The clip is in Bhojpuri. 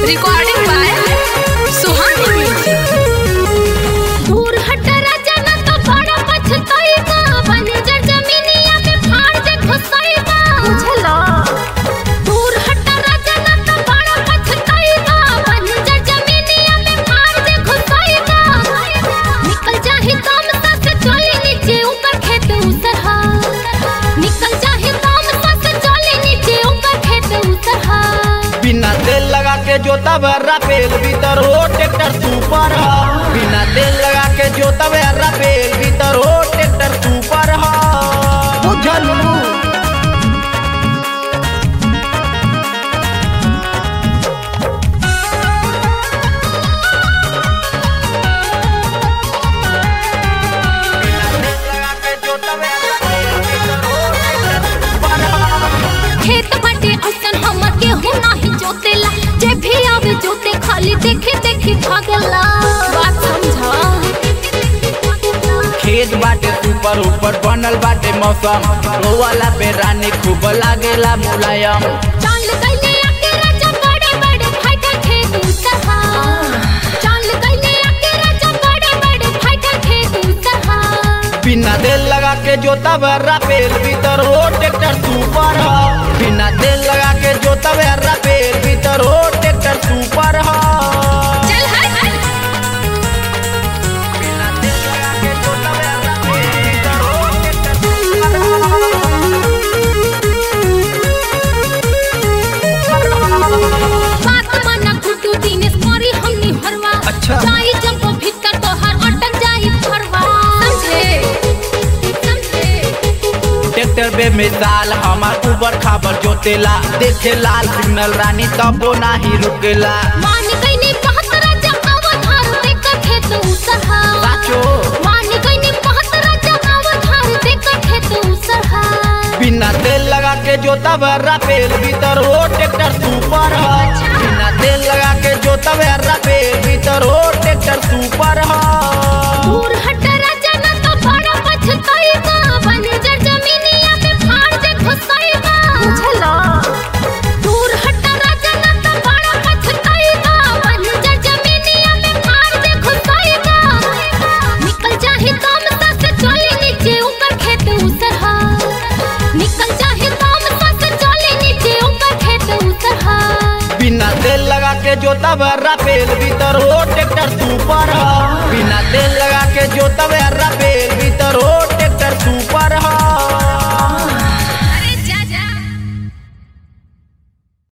रिकॉर्डिंग बाय सुहानी म्यूजिक दूर हट राजा ना तो बड़ा पछताएगा बंजर जमीनिया में फाड़ दे घुसाएगा बुझला दूर हट राजा ना तो बड़ा पछताएगा बंजर जमीनिया में फाड़ दे घुसाएगा निकल जाही काम सा से चले नीचे ऊपर खेत उतरहा निकल जाही काम सा से चले नीचे ऊपर खेत उतरहा बिना तेल लगा के जोता बर्रा पेल भीतर हो ट्रैक्टर सुपर ह बिना तेल लगा के जोता बर्रा पेल भीतर हो ट्रैक्टर सुपर ह बुझलू बिना तेल लगा के जोता बर्रा पेल भीतर हो ट्रैक्टर सुपर ह खेत बाटे अइसन हमर केहू नाही जोतेला जे भी आवे जोते खाली देखे देखे भागला बात समझा खेत बाटे ऊपर ऊपर बनल बाटे मौसम रोवाला पे रानी खूब लागेला मुलायम चाल गइले आके राजा बड़े बड़े फाइटर खेत उतरहा चाल गइले आके राजा बड़े बड़े फाइटर खेत उतरहा बिना तेल लगा के जोता बर्रा पेल भीतर हो ट्रैक्टर सुपर ह बिना तेल लगा के जोता बर्रा पेल भीतर हो ट्रैक्टर सुपर ह चल हट बिना तेल लगा के जोता बर्रा पेल भीतर हो ट्रैक्टर बात माना गुड्डू दिनेश करी हमनी हरवा अच्छा। जाई जब वो भीतर तोहर अटक जाई फरवा समझे समझे ट्रैक्टर बे मिसाल हमार ऊबर खाबर जोतेला देखे लाल सिग्नल रानी तबो नाही रुकेला मान गईनी बहुत राजा अवधार देकर खेत उसरहा साचो मान गईनी बहुत राजा अवधार देकर खेत उसरहा बिना तेल लगा के जोता बर्रा पेल भीतर हो ट्रैक्टर सुपर ह बिना तेल लगा के जोता बर्रा पेल भीतर हो ट्रैक्टर सुपर ह दूर हट राजा ना तो बड़ा पछताएगा बंजर जमीनिया में फाड़ दे घुसाएगा बुझला दूर हट राजा ना तो बड़ा पछताएगा बंजर जमीनिया में फाड़ दे घुसाएगा निकल जाही काम सा से चले नीचे ऊपर खेत उतरहा निकल जाही काम सा से चले नीचे ऊपर खेत उतरहा बिना तेल लगा के जोता बर्रा पेल भीतर हो ट्रैक्टर सुपर ह बिना तेल लगा के जोता बर्रा